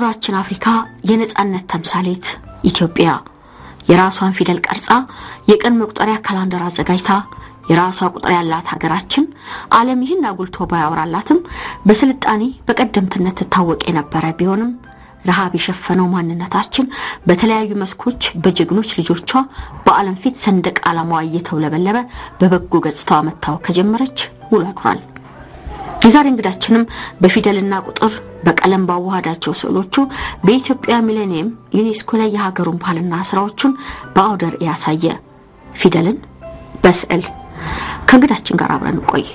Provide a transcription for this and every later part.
የአህጉራችን አፍሪካ የነጻነት ተምሳሌት ኢትዮጵያ የራሷን ፊደል ቀርጻ የቀን መቁጠሪያ ካላንደር አዘጋጅታ የራሷ ቁጥር ያላት ሀገራችን ዓለም ይህን አጉልቶ ባያወራላትም በስልጣኔ በቀደምትነት ትታወቅ የነበረ ቢሆንም ረሃብ የሸፈነው ማንነታችን በተለያዩ መስኮች በጀግኖች ልጆቿ በዓለም ፊት ሰንደቅ ዓላማዋ እየተውለበለበ በበጎ ገጽታዋ መታወቅ ከጀመረች ውሎ አድሯል። የዛሬ እንግዳችንም በፊደልና ቁጥር በቀለም ባዋሃዳቸው ስዕሎቹ በኢትዮጵያ ሚሌኒየም ዩኔስኮ ላይ የሀገሩን ባህልና ስራዎቹን በአውደ ርዕይ ያሳየ ፊደልን በስዕል ከእንግዳችን ጋር አብረን ቆይ።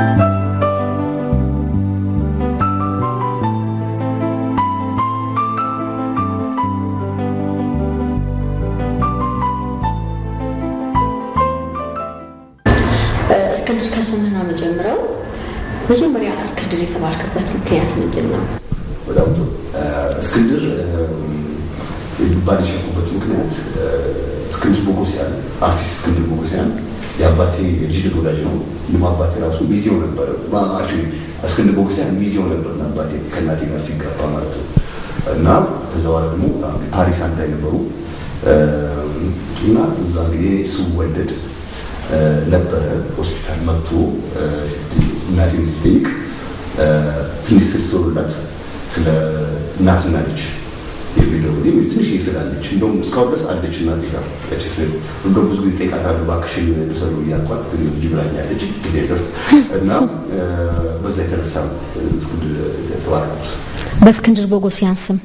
እስክንድር ከስምህ ነው የምጀምረው። መጀመሪያ እስክንድር የተባልክበት ምክንያት ምንድን ነው? በጣም ጥሩ። እስክንድር ሊባል የቻልኩበት ምክንያት እስክንድር ቦጎሲያን አርቲስት እስክንድር ቦጎሲያን የአባቴ የልጅነት ወዳጅ ነው። ምንም አባቴ ራሱ ሚዜው ነበር። አክቹዋሊ እስክንድር ቦጎሲያን ሚዜው ነበር አባቴ ከእናቴ ጋር ሲጋባ ማለት ነው። እና ከዛ በኋላ ደግሞ ፓሪስ አንድ ላይ ነበሩ እና እዛ እንግዲህ ስወለድ ነበረ ሆስፒታል መጥቶ እናቴን ስጠይቅ ትንሽ ስል ስትወሩላት ስለ እናትና ልጅ የሚለው ትንሽ ስላለች እንደውም እስካሁን ድረስ አለች እናቴ ጋር ያቺ ስል እንደውም ብዙ ጊዜ ጠይቃታለሁ እባክሽን ልውሰዱ እያልኳት ግን ልጅ ብላኛለች እና በዛ የተነሳ እስክንድር የተባረኩት በእስክንድር ቦጎሲያን ስም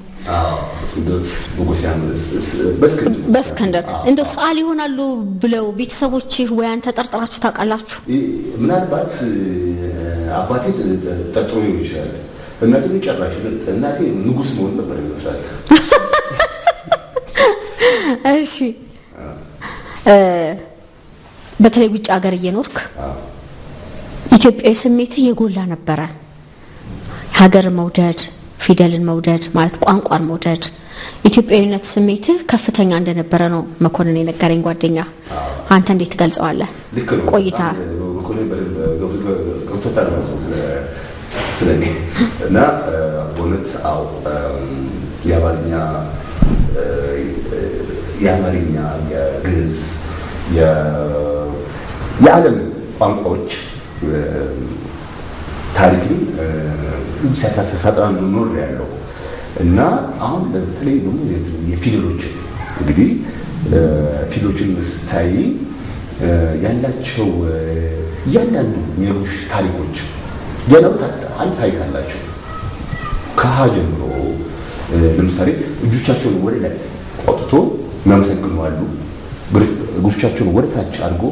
በእስክንድር እንደው ሰዓሊ ይሆናሉ ብለው ቤተሰቦች ወይ አንተ ጠርጥራችሁ ታውቃላችሁ? ምናልባት አባቴ ጠርጥሮ ሊሆን ይችላል። እናቴ ግን ጨራሽ እናቴ ንጉሥ መሆን ነበር ይመስላት። እሺ፣ በተለይ ውጭ ሀገር እየኖርክ ኢትዮጵያዊ ስሜትህ የጎላ ነበረ። ሀገር መውደድ ፊደልን መውደድ ማለት ቋንቋን መውደድ ኢትዮጵያዊነት ስሜትህ ከፍተኛ እንደነበረ ነው መኮንን የነገረኝ ጓደኛ። አንተ እንዴት ትገልጸዋለህ? ልክ ነው። ቆይታ መኮንን ገብቶታል ማለት ነው ስለ እኔ እና በእውነት አዎ የአማርኛ የአማርኛ የግዕዝ የዓለም ቋንቋዎች ታሪክን ሲያሳጣን ኖር ያለው እና አሁን በተለይ ደግሞ የፊደሎችን እንግዲህ ፊደሎችን ስታይ ያላቸው እያንዳንዱ የሚነግሩሽ ታሪኮች እያንዳንዱ አንድ ታሪክ አላቸው። ከሀ ጀምሮ ለምሳሌ እጆቻቸውን ወደ ላይ አውጥቶ የሚያመሰግኑ አሉ። እጆቻቸውን ወደ ታች አድርጎ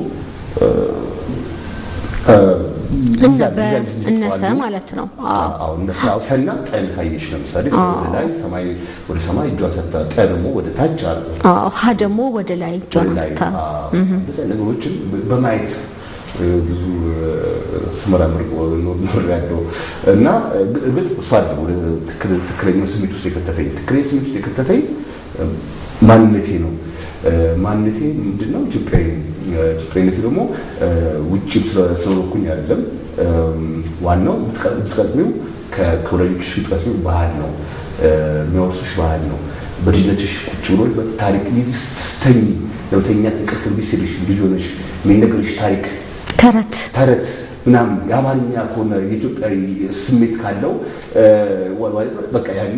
እነሰ ማለት ነው። ሰና ጠን ካየሽ ለምሳሌ ወደ ላይ ሰማይ ወደ ሰማይ እጇን ሰጥታ ጠ ደግሞ ወደ ታች አርጎ ሀ ደግሞ ወደ ላይ እጇን አንስታ እንደዚያ ነገሮችን በማየት ብዙ ስመራምር ኖር ያለው እና እርግጥ እሷ አለ ወደ ትክክለኛው ስሜት ውስጥ የከተተኝ ትክክለኛ ስሜት ውስጥ የከተተኝ ማንነቴ ነው። ማንነቴ ምንድነው? ኢትዮጵያዊ ኢትዮጵያዊነቴ ደግሞ ውጭም ስለኖርኩኝ አይደለም። ዋናው የምትቀስሚው ከወላጆችሽ የምትቀስሚው ባህል ነው፣ የሚያወርሱሽ ባህል ነው። በልጅነትሽ ቁጭ ብሎ ታሪክ ስተኝ ለመተኛት እንቅልፍ እምቢ ሲልሽ ልጅ ሆነሽ የሚነገርሽ ታሪክ ተረት ተረት ምናምን የአማርኛ ከሆነ የኢትዮጵያዊ ስሜት ካለው በቃ ያኔ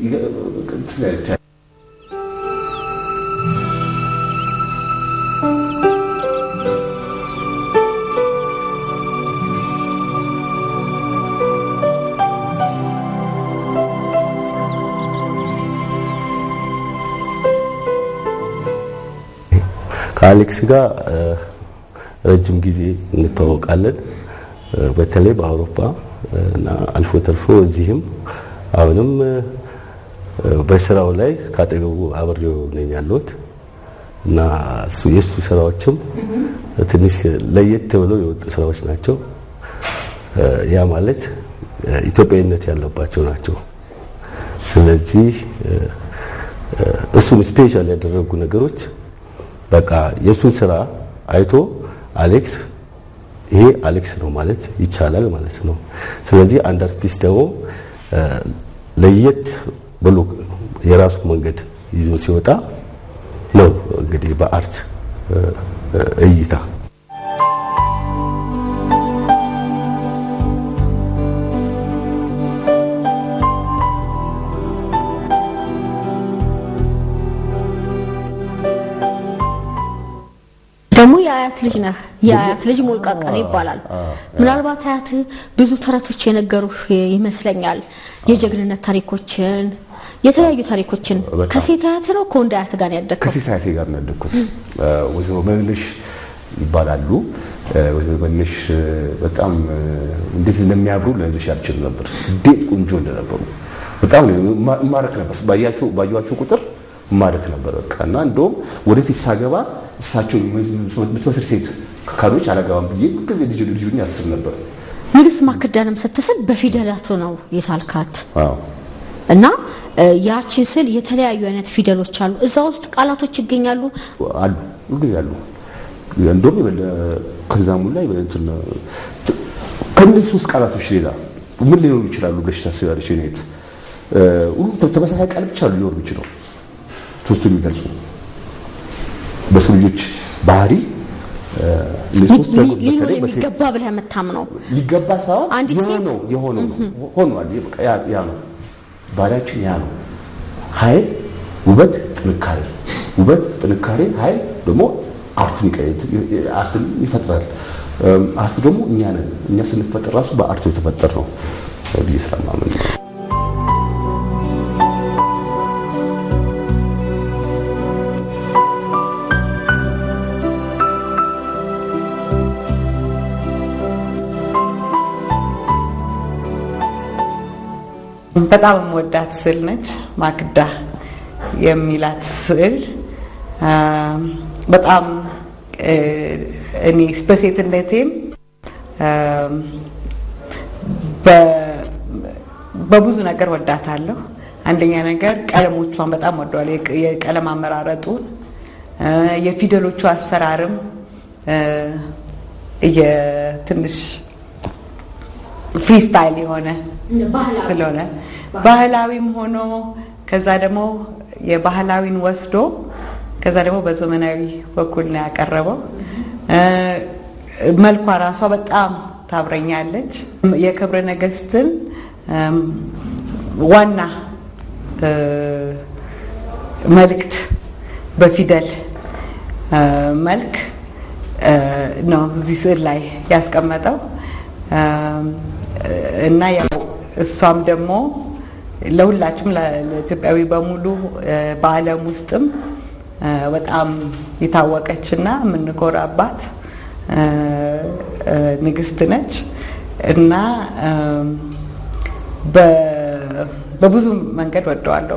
ከአሌክስ ጋር ረጅም ጊዜ እንተዋወቃለን። በተለይ በአውሮፓ እና አልፎ ተርፎ እዚህም አሁንም በስራው ላይ ካጠገቡ አብሬው ነኝ ያለሁት እና እሱ የእሱ ስራዎችም ትንሽ ለየት ብለው የወጡ ስራዎች ናቸው። ያ ማለት ኢትዮጵያዊነት ያለባቸው ናቸው። ስለዚህ እሱን ስፔሻል ያደረጉ ነገሮች በቃ የእሱን ስራ አይቶ አሌክስ ይሄ አሌክስ ነው ማለት ይቻላል ማለት ነው። ስለዚህ አንድ አርቲስት ደግሞ ለየት ብሎ የራሱ መንገድ ይዞ ሲወጣ ነው እንግዲህ በአርት እይታ ደግሞ የአያት ልጅ ነህ። የአያት ልጅ ሞልቃቀል ይባላል። ምናልባት አያት ብዙ ተረቶች የነገሩህ ይመስለኛል። የጀግንነት ታሪኮችን፣ የተለያዩ ታሪኮችን ከሴት አያት ነው ከወንድ አያት ጋር ያደግከው? ከሴት አያቴ ጋር ነው ያደግኩት። ወይዘሮ መልሽ ይባላሉ። ወይዘሮ መልሽ በጣም እንዴት እንደሚያብሩ ልነግርሽ አልችልም ነበር። እንዴት ቆንጆ እንደነበሩ በጣም ማረክ ነበር። ባያቸው ቁጥር ማረክ ነበር በቃ እና እንደውም ወደፊት ሳገባ እሳቸው የምትመስል ሴት ካዶች አላገባም ብዬ ጊዜ ልጅ ልጅ ያስብ ነበር። ንግስት ማክዳንም ስትስል በፊደላቱ ነው የሳልካት አዎ እና ያቺን ስል የተለያዩ አይነት ፊደሎች አሉ። እዛ ውስጥ ቃላቶች ይገኛሉ። አሉ ሁልጊዜ አሉ። እንደውም የበለ ከዛሙ ላይ እንትን ከእነዚህ ሶስት ቃላቶች ሌላ ምን ሊኖሩ ይችላሉ ብለሽ ታስቢያለሽ? ኔት ሁሉም ተመሳሳይ ቃል ብቻ ሊኖሩ ይችላል ሶስቱ የሚገልጹ በሰው ልጆች ባህሪ ሊኖር የሚገባ ብለህ የምታምነው ሊገባ ሳይሆን አንዲት ሴት የሆነው የሆነው ነው ሆኗል። በቃ ያ ነው ባህሪያችን፣ ያ ነው ኃይል፣ ውበት፣ ጥንካሬ፣ ውበት፣ ጥንካሬ፣ ኃይል ደግሞ አርትን ይፈጥራል። አርት ደግሞ እኛ ነን። እኛ ስንፈጥር ራሱ በአርቱ የተፈጠር ነው ብዬ ስለማምን ነው። በጣም የምወዳት ስዕል ነች። ማክዳ የሚላት ስዕል በጣም እኔ በሴትነቴም በብዙ ነገር ወዳታለሁ። አንደኛ ነገር ቀለሞቿን በጣም ወደዋለሁ። የቀለም አመራረጡን፣ የፊደሎቹ አሰራርም የትንሽ ፍሪስታይል የሆነ ስለሆነ ባህላዊም ሆኖ ከዛ ደግሞ የባህላዊን ወስዶ ከዛ ደግሞ በዘመናዊ በኩል ነው ያቀረበው። መልኳ ራሷ በጣም ታብረኛለች። የክብረ ነገስትን ዋና መልእክት በፊደል መልክ ነው እዚህ ስዕል ላይ ያስቀመጠው እና ያው እሷም ደግሞ ለሁላችንም ለኢትዮጵያዊ በሙሉ በዓለም ውስጥም በጣም የታወቀች እና የምንኮራባት ንግስት ነች እና በብዙ መንገድ ወደዋለሁ።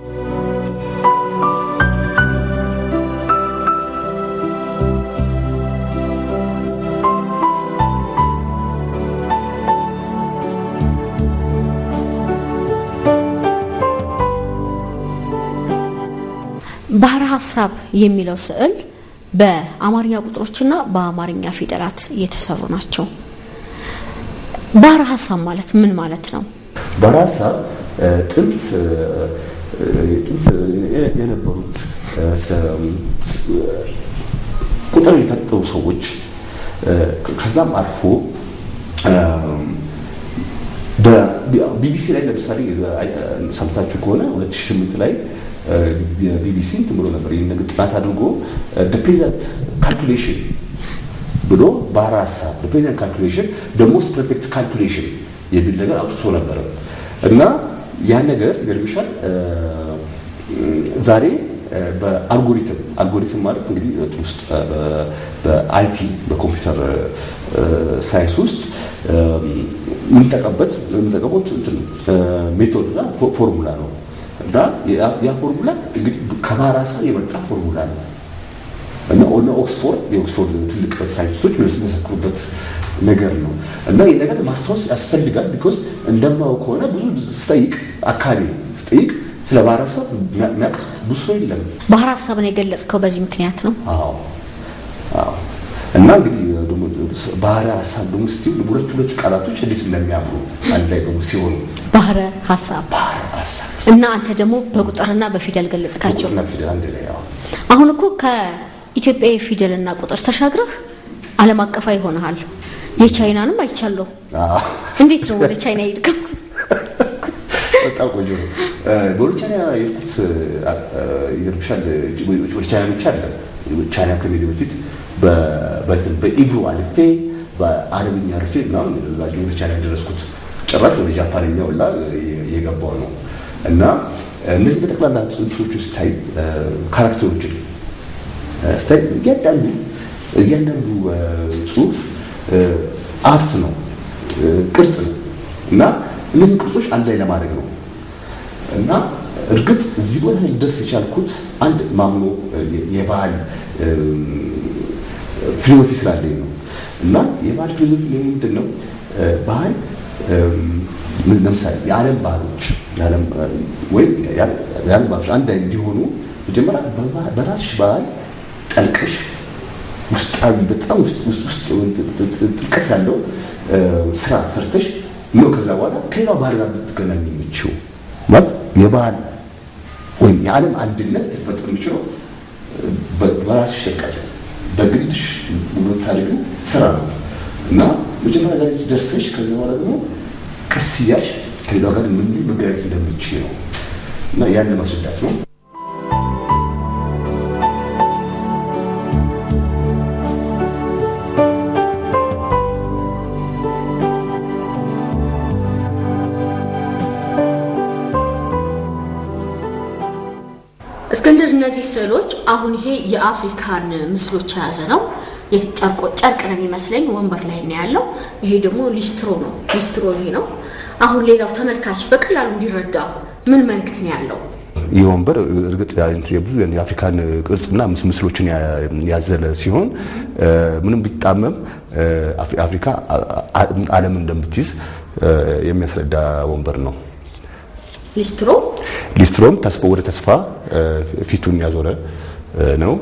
ባህረ ሀሳብ የሚለው ስዕል በአማርኛ ቁጥሮችና በአማርኛ ፊደላት የተሰሩ ናቸው። ባህረ ሀሳብ ማለት ምን ማለት ነው? ባህረ ሀሳብ ጥንት ጥንት የነበሩት ቁጥር የፈጠሩ ሰዎች ከዛም አልፎ ቢቢሲ ላይ ለምሳሌ ሰምታችሁ ከሆነ 2008 ላይ ቢቢሲ እንትን ብሎ ነበር ይህን ነገር ጥናት አድርጎ ፕሬዘንት ካልኩሌሽን ብሎ ባህረ ሀሳብ ፕሬዘንት ካልኩሌሽን ሞስት ፐርፌክት ካልኩሌሽን የሚል ነገር አውጥቶ ነበረ እና ያ ነገር ይገርምሻል ዛሬ በአልጎሪትም አልጎሪትም ማለት እንግዲህ ውስጥ በአይቲ በኮምፒውተር ሳይንስ ውስጥ የምንጠቀበት የምንጠቀሙት ሜቶድ እና ፎርሙላ ነው እና ያ ፎርሙላ እንግዲህ ከባህረ ሀሳብ የመጣ ፎርሙላ ነው እና ኦነ ኦክስፎርድ የኦክስፎርድ ትልቅ ሳይንቲስቶች የሚመሰክሩበት ነገር ነው እና ይህ ነገር ማስታወስ ያስፈልጋል። ቢኮዝ እንደማው ከሆነ ብዙ ስጠይቅ አካባቢ ስጠይቅ ስለ ባህረ ሀሳብ የሚያውቅ ብዙ ሰው የለም። ባህረ ሀሳብን የገለጽከው በዚህ ምክንያት ነው? አዎ አዎ። እና እንግዲህ ደግሞ ባህረ ሀሳብ ደግሞ ስትል ሁለት ሁለት ቃላቶች እንዴት እንደሚያምሩ አንድ ላይ ደግሞ ሲሆኑ ባህረ ሀሳብ ባህረ ሀሳብ እና አንተ ደግሞ በቁጥርና በፊደል ገለጽካቸው። ቁጥርና ፊደል አንድ ላይ ያው አሁን እኮ ከኢትዮጵያዊ ፊደልና ቁጥር ተሻግረህ ዓለም አቀፋዊ ሆነሃል። የቻይናንም አይቻለሁ። አዎ። እንዴት ነው ወደ ቻይና ሄድከው? በጣም ቆንጆ ነው። ወደ ቻይና የሄድኩት ይገርምሻል፣ ወደ ቻይና ብቻ አይደለም። ቻይና ከመሄድ በፊት በእንትን በኢብሩ አልፌ በአረብኛ አልፌ ምናምን እዛ ወደ ቻይና የደረስኩት ጭራሽ ወደ ጃፓንኛ ሁላ የገባው ነው እና እነዚህ በጠቅላላ ጽንቶቹ ስታይ ካራክተሮችን ስታይ እያንዳንዱ እያንዳንዱ ጽሁፍ አርት ነው፣ ቅርጽ ነው እና እነዚህ ቅርጾች አንድ ላይ ለማድረግ ነው እና እርግጥ እዚህ ቦታ ላይ ደርስ የቻልኩት አንድ ማምኖ የባህል ፊሎሶፊ ስላለኝ ነው እና የባህል ፊሎሶፊ ምንድን ነው? ባህል ለምሳሌ የዓለም ባህሎች ወይም የዓለም ባህሎች አንድ ላይ እንዲሆኑ መጀመሪያ በራስሽ ባህል ጠልቀሽ ውስጣዊ በጣም ውስጥ ጥልቀት ያለው ስራ ሰርተሽ ነው ከዛ በኋላ ከሌላው ባህል ጋር ልትገናኝ የምችው ማለት የባህል ወይም የዓለም አንድነት ሊፈጠር የሚችለው በራስሽ ጥልቀት ነው። በግልሽ የምታደርጊው ስራ ነው እና መጀመሪያ ዛሬ ደርሰሽ ከዛ በኋላ ደግሞ ቀስ እያልሽ ከሌላው ጋር ምን መገናኘት እንደምችል ነው እና ያን ለማስረዳት ነው። እስክንድር፣ እነዚህ ስዕሎች አሁን ይሄ የአፍሪካን ምስሎች የያዘ ነው። የጨርቆ ጨርቅ ነው የሚመስለኝ ወንበር ላይ ነው ያለው። ይሄ ደግሞ ሊስትሮ ነው። ሊስትሮ ይሄ ነው። አሁን ሌላው ተመልካች በቀላሉ እንዲረዳ ምን መልእክት ነው ያለው? ይህ ወንበር እርግጥ የብዙ የአፍሪካን ቅርጽና ምስሎችን ያዘለ ሲሆን ምንም ቢጣመም አፍሪካ ዓለም እንደምትይዝ የሚያስረዳ ወንበር ነው። ሊስትሮ ሊስትሮም ተስፋ ወደ ተስፋ ፊቱን ያዞረ ነው።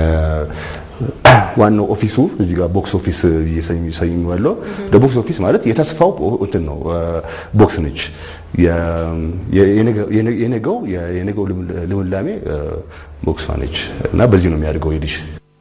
ዋናው ኦፊሱ እዚህ ጋር ቦክስ ኦፊስ እየሰኘዋለሁ። ቦክስ ኦፊስ ማለት የተስፋው እንትን ነው፣ ቦክስ ነች። የነገው የነገው ልምላሜ ቦክሷ ነች እና በዚህ ነው የሚያድገው ልጅ።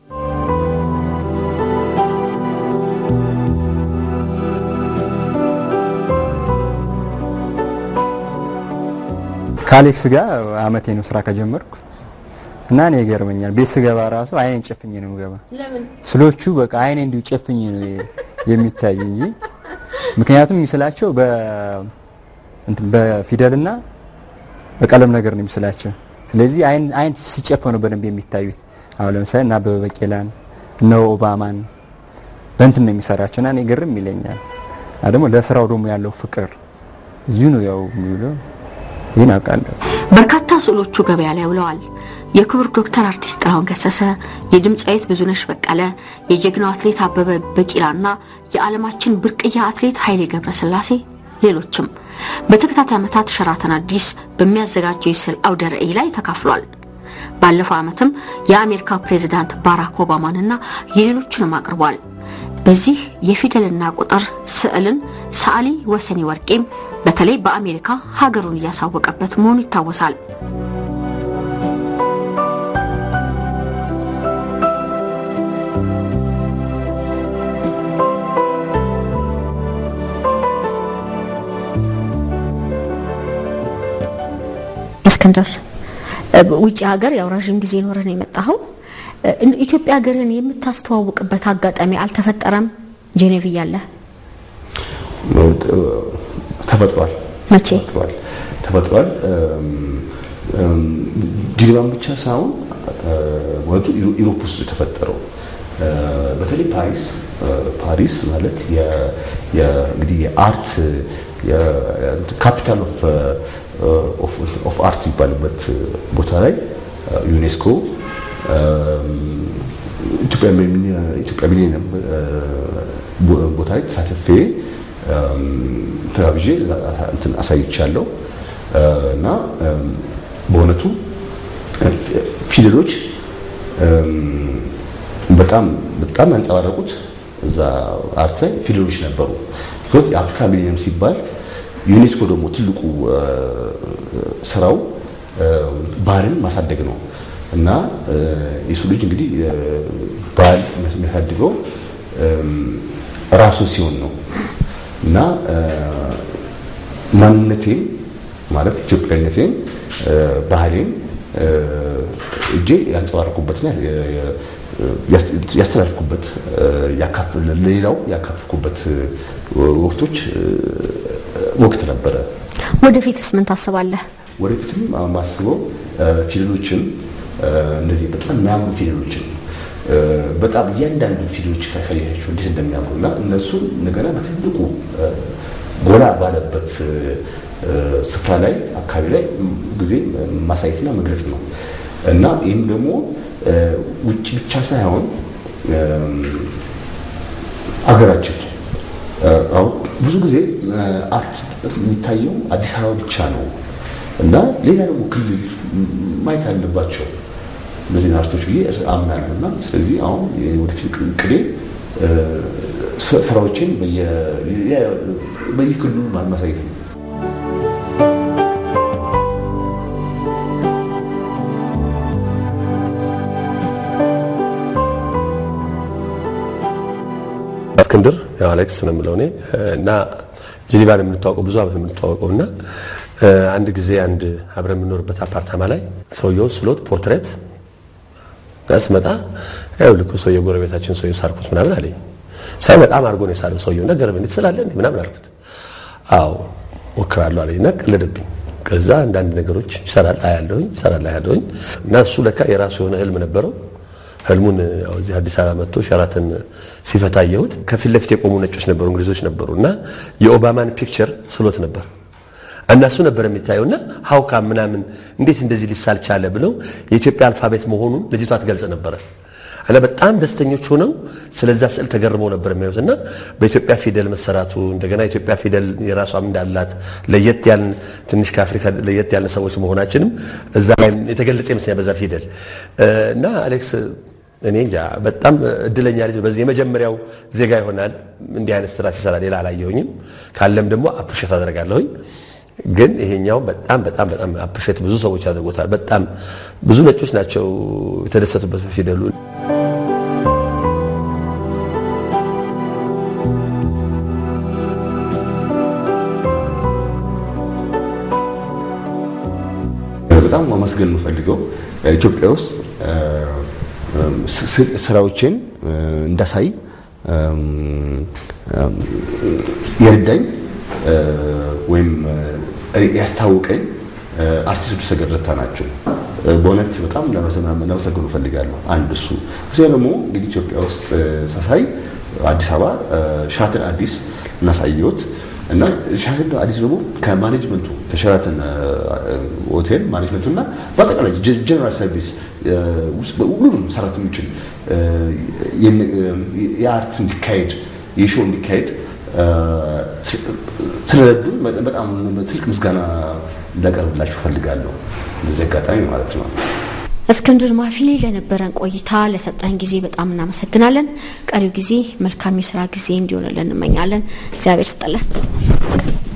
ከአሌክስ ጋር አመቴ ነው ስራ ከጀመርኩ እና እኔ ይገርመኛል። ቤት ስገባ ራሱ አይኔን ጨፍኜ ነው የምገባ። ለምን ስሎቹ በቃ አይኔ እንዲሁ ጨፍኜ ነው የሚታይ እንጂ ምክንያቱም የሚስላቸው በ እንትን በፊደልና በቀለም ነገር ነው የሚስላቸው። ስለዚህ አይን አይን ሲጨፈኑ በደንብ የሚታዩት አሁን ለምሳሌ እና አበበ ቢቂላን እነ ኦባማን በእንትን ነው የሚሰራቸው እና እኔ ግርም ይለኛል። እና ደግሞ ለስራው ደግሞ ያለው ፍቅር እዚሁ ነው ያው የሚውለው። ይህን አውቃለሁ። በርካታ ስዕሎቹ ገበያ ላይ ውለዋል። የክቡር ዶክተር አርቲስት ጥላሁን ገሰሰ፣ የድምፃዊት ብዙነሽ በቀለ፣ የጀግናው አትሌት አበበ ቢቂላና የዓለማችን ብርቅዬ አትሌት ኃይሌ ገብረስላሴ ሌሎችም በተከታታይ ዓመታት ሸራተን አዲስ በሚያዘጋጀው የስዕል አውደ ርዕይ ላይ ተካፍሏል። ባለፈው ዓመትም የአሜሪካ ፕሬዝዳንት ባራክ ኦባማንና የሌሎችንም አቅርቧል። በዚህ የፊደልና ቁጥር ስዕልን ሰዓሊ ወሰኔ ወርቄም በተለይ በአሜሪካ ሀገሩን እያሳወቀበት መሆኑ ይታወሳል። እስክንድር ውጭ ሀገር ያው ረዥም ጊዜ ኖረን የመጣኸው ኢትዮጵያ ሀገርን የምታስተዋውቅበት አጋጣሚ አልተፈጠረም? ጄኔቭ እያለ ተፈጥሯል። መቼ ተፈጥሯል ተፈጥሯል። ዲልባን ብቻ ሳይሆን ወጡ ኢሮፕ ውስጥ የተፈጠረው በተለይ ፓሪስ ፓሪስ ማለት እንግዲህ የአርት ካፒታል ኦፍ አርት የሚባልበት ቦታ ላይ ዩኔስኮ ኢትዮጵያ ሚሊኒየም ቦታ ላይ ተሳትፌ ተጋብዤ እንትን አሳይቻለሁ እና በእውነቱ ፊደሎች በጣም በጣም ያንጸባረቁት እዛ አርት ላይ ፊደሎች ነበሩ። ቢኮዝ የአፍሪካ ሚሊኒየም ሲባል ዩኔስኮ ደግሞ ትልቁ ስራው ባህልን ማሳደግ ነው እና የሰው ልጅ እንግዲህ ባህል የሚያሳድገው ራሱ ሲሆን ነው እና ማንነቴን ማለት ኢትዮጵያዊነቴን ባህሌን እጄ ያንጸባረኩበትና ያስተላልፍኩበት ለሌላው ያካፍልኩበት ወቅቶች ወቅት ነበረ። ወደፊትስ ምን ታስባለህ? ወደፊትም ማስበው ፊደሎችን እነዚህ በጣም የሚያምሩ ፊደሎችን በጣም እያንዳንዱ ፊደሎች ካያቸው እንዴት እንደሚያምሩ እና እነሱን እንደገና በትልቁ ጎላ ባለበት ስፍራ ላይ አካባቢ ላይ ጊዜ ማሳየትና መግለጽ ነው እና ይህም ደግሞ ውጭ ብቻ ሳይሆን አገራችን አሁን ብዙ ጊዜ አርት የሚታየው አዲስ አበባ ብቻ ነው እና ሌላ ደግሞ ክልል ማየት አለባቸው እነዚህን አርቶች ብዬ አምናለሁ እና ስለዚህ አሁን ወደፊት ቅዴ ስራዎችን በየክልሉ ማሳየት ነው። እስክንድር ያው አሌክስ ነው የምለው እኔ እና ጄኔቫን የምንተዋወቀው ብዙ አብረን የምንተዋወቀው እና አንድ ጊዜ አንድ አብረን የምንኖርበት አፓርታማ ላይ ሰውየው ስሎት ፖርትሬት ስመጣ ያው ልኩ ሰውየው ጎረቤታችን ሰውየው ሳልኩት ምናምን አለኝ። ሳይ በጣም አድርጎ ነው የሳለው ሰውየው ነገር ምን ትስላለህ እንዴ ምናምን አልኩት። አዎ ሞክራለሁ አለኝ እና ቀለደብኝ። ከዛ አንዳንድ ነገሮች ይሰራል አያለሁኝ ይሰራል አያለሁኝ እና እሱ ለካ የራሱ የሆነ ህልም ነበረው። ህልሙን ያው እዚህ አዲስ አበባ መጥቶ ሸራተን ሲፈታ አየሁት። ከፊት ለፊት የቆሙ ነጮች ነበሩ፣ እንግሊዞች ነበሩ እና የኦባማን ፒክቸር ስሎት ነበር እና እሱ ነበር የሚታየውና ሀውካ ምናምን እንዴት እንደዚህ ሊሳል ቻለ ብለው የኢትዮጵያ አልፋቤት መሆኑን ልጅቷ ትገልጽ ነበረ እና በጣም ደስተኞች ሆነው ስለዛ ስዕል ተገርመው ነበር የሚያዩት እና በኢትዮጵያ ፊደል መሰራቱ እንደገና ኢትዮጵያ ፊደል የራሷም እንዳላት ለየት ያልን ትንሽ ከአፍሪካ ለየት ያልን ሰዎች መሆናችንም እዛ ላይ የተገለጸ ይመስለኛል በዛ ፊደል እና አሌክስ እኔ እንጃ በጣም እድለኛ ልጅ በዚህ የመጀመሪያው ዜጋ ይሆናል እንዲህ አይነት ስራ ሲሰራ ሌላ አላየሁኝም። ካለም ደግሞ አፕሪሼት አደርጋለሁኝ። ግን ይሄኛው በጣም በጣም በጣም አፕሪሼት ብዙ ሰዎች አድርጎታል። በጣም ብዙ ነጮች ናቸው የተደሰቱበት በፊደሉ። በጣም ማመስገን የምፈልገው ኢትዮጵያ ውስጥ ስራዎችን እንዳሳይ የረዳኝ ወይም ያስታወቀኝ አርቲስቶች ሰገድረታ ናቸው። በእውነት በጣም ለመሰገኑ እፈልጋለሁ። አንድ እሱ እዚያ ደግሞ እንግዲህ ኢትዮጵያ ውስጥ ሳሳይ አዲስ አበባ ሸራተን አዲስ እናሳየሁት እና ሸራተን አዲስ ደግሞ ከማኔጅመንቱ ከሸራተን ሆቴል ማኔጅመንቱ እና በአጠቃላይ ጀነራል ሰርቪስ ሁሉንም ሰራተኞችን የአርት እንዲካሄድ የሾው እንዲካሄድ ስለረዱን በጣም ትልቅ ምስጋና እንዳቀርብላችሁ ፈልጋለሁ። በዚህ አጋጣሚ ማለት ነው። እስክንድር ማፊ ለነበረን ቆይታ ለሰጠን ጊዜ በጣም እናመሰግናለን። ቀሪው ጊዜ መልካም የስራ ጊዜ እንዲሆንልን እንመኛለን። እግዚአብሔር ስጥልን።